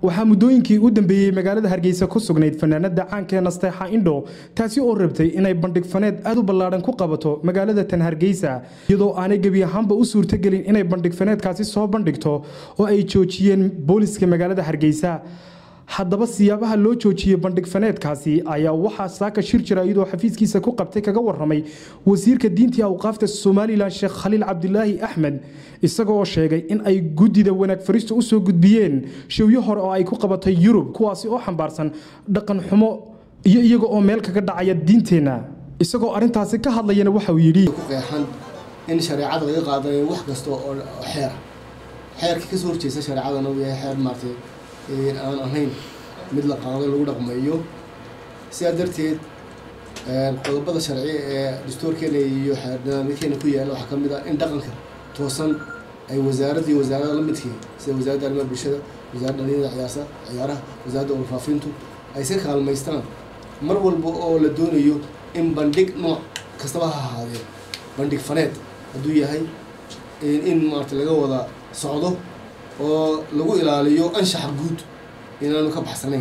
waxaa muddooyinkii u dambeeyey magaalada hargeysa ku sugnayd fanaanada caanka ee nasteexa indho taasi oo rabtay inay bandhig faneed aad u ballaadhan ku qabato magaalada tan hargeysa iyadoo aanay gebi ahaanba u suurtogelin inay bandhig faneedkaasi soo bandhigto oo ay joojiyeen booliska magaalada hargeysa haddaba siyaabaha loo joojiyey bandhig faneedkaasi ayaa waxaa saaka shir jira iyadoo xafiiskiisa ku qabtay kaga waramay wasiirka diintii awqaafta somalilan sheekh khaliil cabdilaahi axmed isagoo sheegay in ay guddida wanaag farista u soo gudbiyeen showyo hore oo ay ku qabatay yurub kuwaasi oo xambaarsan dhaqan xumo iyo iyaga oo meel kaga dhacaya diinteenna isagoo arrintaasi ka hadlayana waxa uu yidhi qeexan in shareecada laga qaadanayo wax kasta oo xeer xeerka kasoo horjeesta shareecadana uu yahay xeer maartay aan ahayn mid la qaado lagu dhaqmayo sidaa darteed qodobada sharci ee dastuurkeena iyo xeernidaamyakeena ku yaala waxaa ka mid ah in dhaqanka toosan ay wasaaradda iyo wasaarada la midkii sida wasaaradda arrimaha bulshada wasaaradda dhalinyada ciyaasa ciyaaraha wasaaradda warfaafintu ay iska kaalmaystaan mar walba oo la doonayo in bandhig nooc kastaba ha ahaadee bandhig faneed hadduu yahay in maarata laga wada socdo oo lagu ilaaliyo anshaxa guud inaanu ka baxsanayn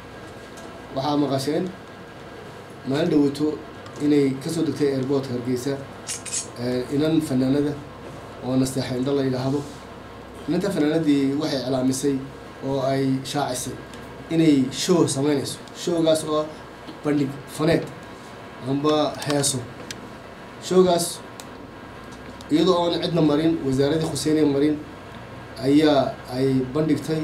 waxaa maqasheen maalin dhaweyto inay kasoo degtay airboortka hargeysa inan fanaanada oo nasteexa indho la yidhaahdo inanta fanaanadii waxay iclaamisay oo ay shaacisay inay show sameynayso showgaas oo bandhig faneed amba heeso showgaas iyadoo oon cidna marin wasaaradii khuseyne marin ayaa ay bandhigtay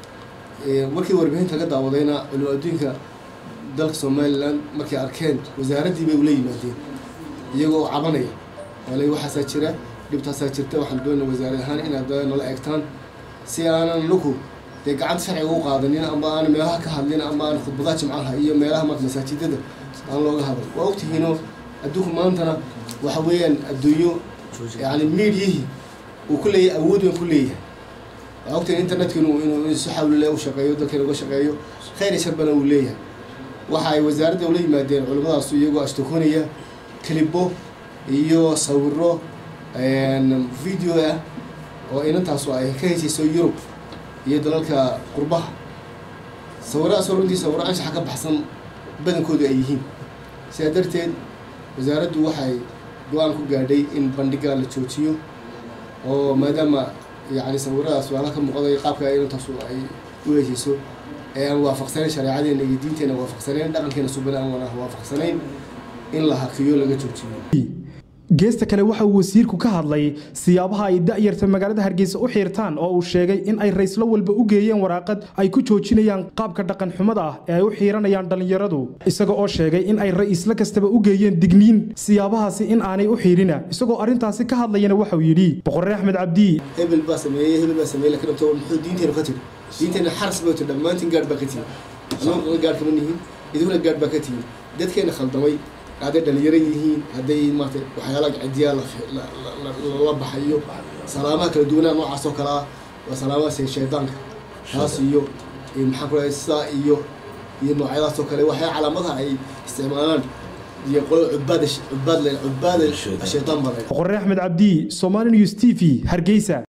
markii warbixinta ka daawadayna culimo adduunka dalka somalilan markay arkeen wasaaraddii bay ula yimaadeen iyagoo oo cabanaya wala waxaasaa jira dhibtaasaa jirta waxaan doonaa wasaarad ahaan inaad nala eegtaan si aanan laku dee gacanta sharciga u qaadanin amba aan meelaha ka hadlin amba aan khudbadaha jimcaha iyo meelaha marka masaajidada aan looga hadlin waa ogtihiinoo adduunku maantana waxa weeyaan adduunyo yani miidyihii uu ku leeyahay awood weyn ku leeyahay waa ogtahin internetka inuu inuu si xawlile u shaqeeyo dalkeena uga shaqeeyo khayr iyo sharbana uu leeyahay waxa ay wasaaradda ula yimaadeen culimadaasu iyagoo ashtakoonaya kalibo iyo sawiro video ah oo inantaasu ay ka heysayso yurub iyo dalalka qurbaha sawiradaasoo runtii sawiro anshaxa ka baxsan badankoodu ay yihiin sidaa darteed wasaaraddu waxay go-aan ku gaadhay in bandhiga la joojiyo oo maadaama yani sawiradaas waala ka muuqday qaabka inantaasu ay u heesayso ee aan waafaqsanayn shareecadeena iyo diinteena waafaqsanayn dhaqankeena subana aan waafaqsanayn in la hakiyo laga joojiyo geesta kale waxa uu wasiirku ka hadlay siyaabaha ay da'yarta magaalada hargeysa u xiirtaan oo uu sheegay in ay rayslo walba u geeyeen waraaqad ay ku joojinayaan qaabka dhaqan xumada ah ee ay u xiiranayaan dhallinyaradu isaga oo sheegay in ay ra'iisla kastaba u geeyeen digniin siyaabahaasi in aanay u xiirina isagoo arrintaasi ka hadlayana waxauu yidhi boqorre axmed cabdi hebel baa sameeyey hebel baa sameeyey lakin to muxuu diinteena ka tiri diinteena xaras bay tiri dhammaantiin gaadh baa ka tihin anoo gaadh kama nihin iduguna gaadh baa ka tihin dadkeena khaldamay hadday dhalinyaro yihiin hadday maarata waxyaala cidiyaa la baxayo salaamaha kala duwanaa noocaas oo kale ah waa salaamahaas shaydaanka taas iyo maxaan ku sidaa iyo iyo noocyadaas oo kale waxyaa calaamadaha ay isticmaalaan iyo qolo cubaada cubaad cubaada shaydaan baa boqorre axmed cabdi somali news t v hargeysa